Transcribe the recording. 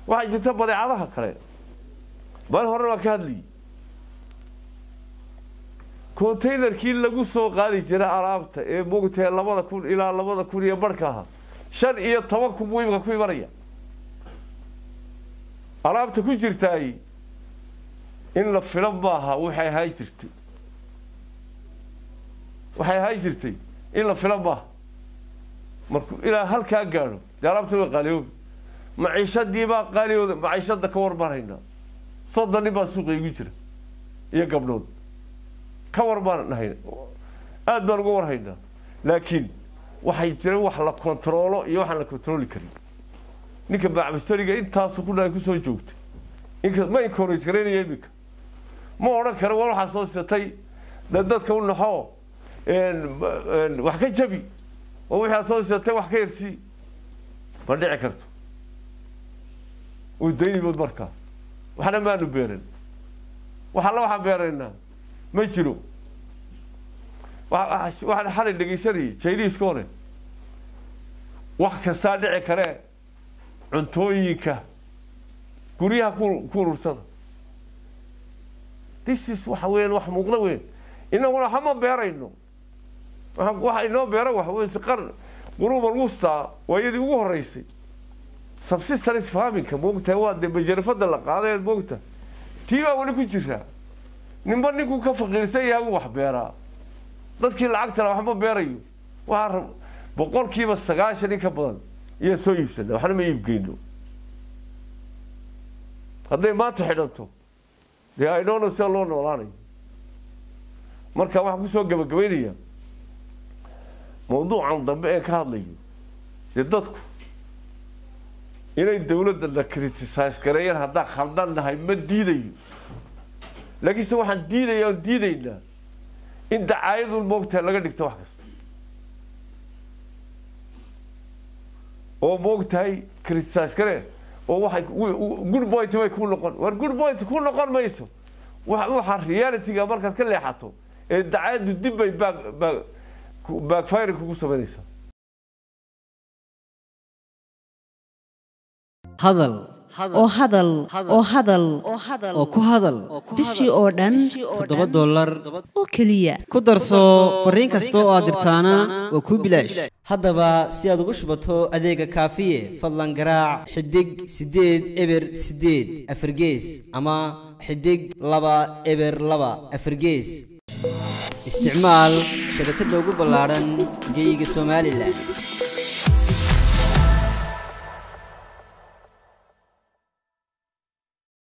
waxaa jirta badeecadaha kale maalin hore waan ka hadlayay containerkii lagu soo qaadi jiray alaabta ee moogtahay labada kun ilaa labada kun iyo barhka ahaa shan iyo toban kun buu imika ku imanaya alaabta ku jirtaay in la filo maaha waxay ahaan jirtay waxay ahaan jirtay in la filo maaha markuu ilaa halkaa gaadho dee alaabta way qaaliyoobi maciishadii baa qaaliyooda maciishada ka warmaraynaa soddon nin baa suuqa igu jira iyo gabdhood ka war baan nahay aada baan uga warhaynaa laakiin waxay jireen wax la kontaroolo iyo waxaan la kontarooli karin ninka bacbastoriga intaasu ku dhahay kusoo joogtay inka ma inkorate garaynaya iminka ma odhan karo war waxaa soo sitay da dadka u naxo wax ka jabi oo wixii aad soo sitay wax ka yarsii ma dhici karto uu daynibood markaa waxna maanu beeran wax alla waxaan beeraynaa ma jiro waxaan xalay dhegaysanayay jayniiska hore wax kastaa dhici karee cuntooyinka guryaha ku ku urursada this is waxa weyan wax muuqda weyn inaguna waxama beerayno waxa inoo beera waxa weyn qar quruuba alwusta waa iyadii ugu horeysay subsistence farminka moogtahay waa dee majarafada la qaaday moogtahay tii baa weli ku jiraa ninba ninkuu ka faqiirsan yahay uu wax beeraa dadkii lacagtala waxma beerayo waxaa rab boqolkiiba sagaashan in ka badan iyaa soo iibsana waxna ma iibgeyno hadday maanta xidhanto dee aynoono sida loo noolaanayo marka waxaan kusoo gabagabaynayaa mawduucan dambe ee ka hadlayo dee dadku inay dawladda la criticize gareeyaan haddaan khaldan nahay ma diidayo laakiinse waxaan diidaya oon diidaynaa in dacaayadul moogtahay laga dhigto wax kasta oo moogtahay criticize garee oo waxay good point way ku noqon war good point ku noqon mayso waxa realityga markaad ka leexato ee dacaayaddu dib bay baag baag baagfiring kugu samaynaysaa hadal oo hadal oo hadal oo ku hadal bishii oo dhan toddoba dollar oo keliya ku darso fariin kasta oo aad dirtaana waa kuu bilaash haddaba si aad ugu shubato adeega kaafiye fadlan garaac xidig siddeed eber siddeed afargees ama xidig laba eber laba afargees isticmaal shabakadda ugu ballaadhan geyga somalilan